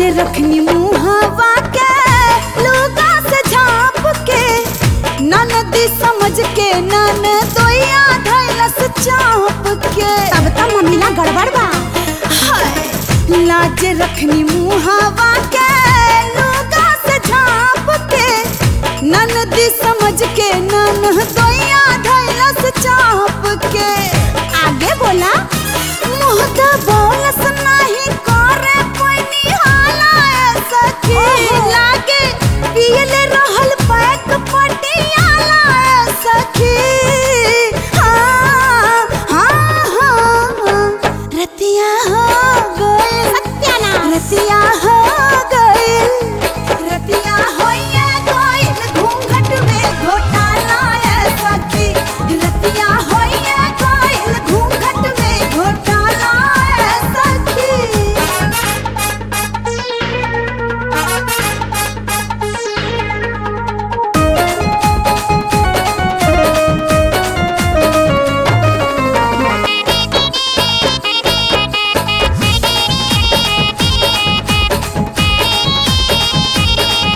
रखनी मुहावा के लुगा से झाँप के ननदी समझ के नन दोया धैलस चाप के तब तो मम्मीला गड़बड़ बा हाय लाज रखनी मुहावा के लुगा से झाँप के ननदी समझ के नन दोया धैलस चाप के आगे बोला मुँह त बोलस नाही करे कोई निहाला ऐसा की लागे पियले रहल पैक पटियाला ऐसा की हाँ हाँ हाँ रतिया हो गइल सत्यानाश रतिया हो गइल रतिया होइए गइल घूंघट में घोटाला ऐसा की रतिया होइए गइल घूंघट में घोटाला ऐसा की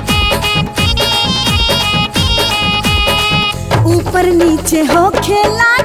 ऊपर नीचे हो खेला